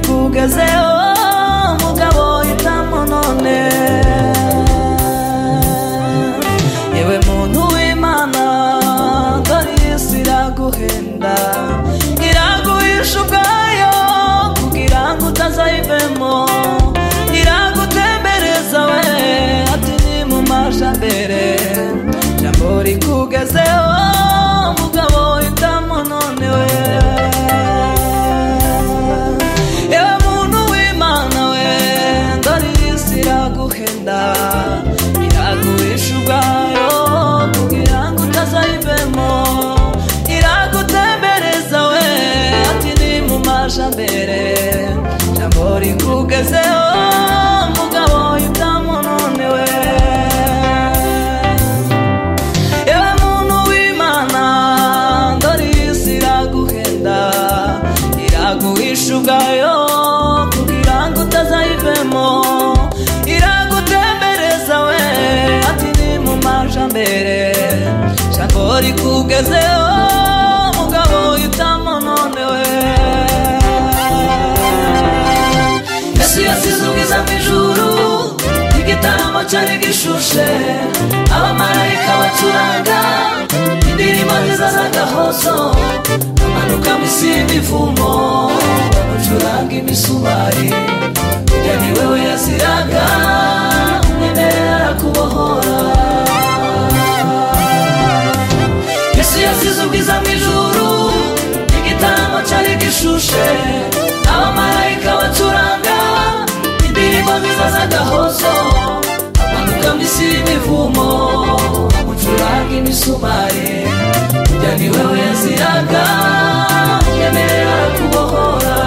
ugezeho mugabo hitamo none yewe muntu w'imana dore iyi si iraguhenda iraguhisha ubwayo kugira ngo utazayivemo iragutembereza we ati ni mu majambere jambo rikugezeho mugabo hitamo none we yewe muntu w'imana we dore iyi si iraguhenda iraguhisha ubwayo kugira ngo utazayivemo iragutembereza we ati ni mu majambere jambo rikugezeho mugabo hitamo none we yewe muntu w'imana dore iyi si iraguhenda iraguhisha ubwayo kugira ngo utazayivemo iragutembereza we ati ni mu majambere jambo rikugezeho mugabo hitamo none we yesu yasize ubwiza bw'ijuru igitaramo cyari gishushe abamarayika bacuranga indirimbo nziza z'agahozo amanuka mu isi y'imivumo bacuranga imisumari ujya ni wewe yaziraga mwene arakubohora yesu yasize ubwiza mu ijuru igitaramo cyari gishushe abamarayika bacuranga indirimbo nziza z'agahozo amanuka mu isi y'imivumo amucuranga imisumari ujya ni wewe yaziraga yemerera kubohora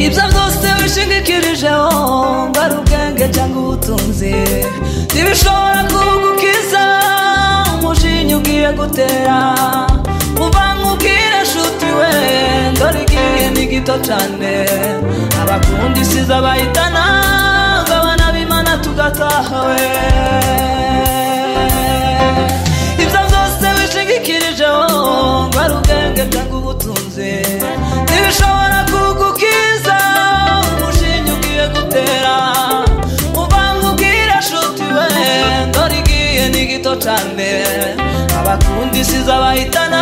ibyo byose wishingikirijeho ngo ari ubwenge cyangwa ubutunzi ntibishobora kugukiza umujinya ugiye gutera uva mubwire nshuti we dore igihe ni gito cyane abakunda isi z'abahitana ngo abana b'imana tugataha we ibyo byose wishingikirijeho ngo ari ubwenge cyangwa ubutunzi ntibishobora kugukiza umushinga ugiye gutera uvange ubwira nshuti we ndore igihe ni gito cyane abakunda isi z'abahitana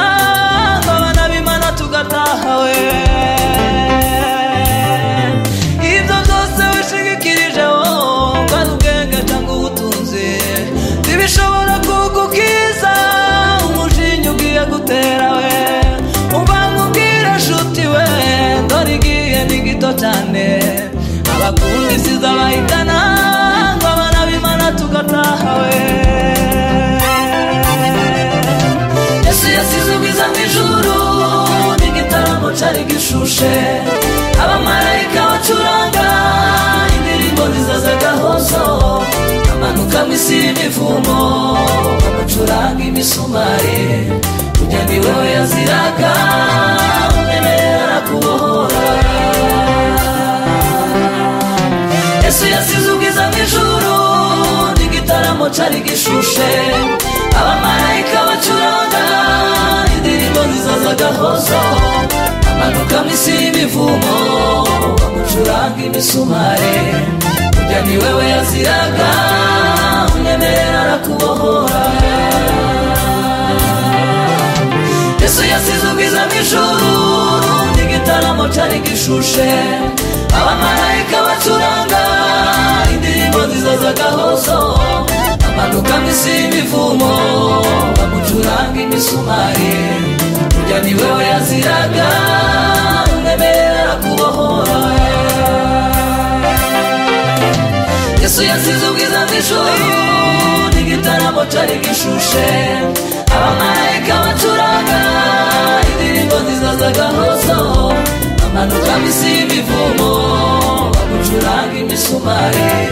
ngo abana b'imana tugataha we ibyo byose wishingikirijeho ngo ari ubwenge cyangwa ubutunzi ntibishobora kugukiza umujinya ugiye gutera we uba nkubwira nshuti we dore igihe ni gito cyane abakunda isi z'abahitana ngo abana b'imana tugataha we yesu yasize ubwiza mu ijuru n'igitaramo cyari gishushe abamarayika bacuranga indirimbo nziza z'agahozo amanuka mu isi y'imivumo bamucuranga imisumari kujya ni wewe yaziraga umemerera kubohora yesu yasize ubwiza mu ijuru n'igitaramo cyari gishushe abamarayika bacuranga indirimbo nziza z'agahozo amanuka mu isi y'imivumo bamucuranga imisumari burya ni wewe yaziraga unyemerera arakubohora yesu yasize ubwiza mu ijuru n'igitaramo cyari gishushe abamarayika bacuranga indirimbo nziza z'agahozo amanuka mu isi y'imivumo bamucuranga imisumari burya ni wewe yaziraga unyemerera arakubohora yesu yasize ubwiza bw'ijuru n'igitaramo cyari gishushe abamarayika bacuranga indirimbo nziza z'agahozo manuka misi y'imivumo bagucuranga imisumari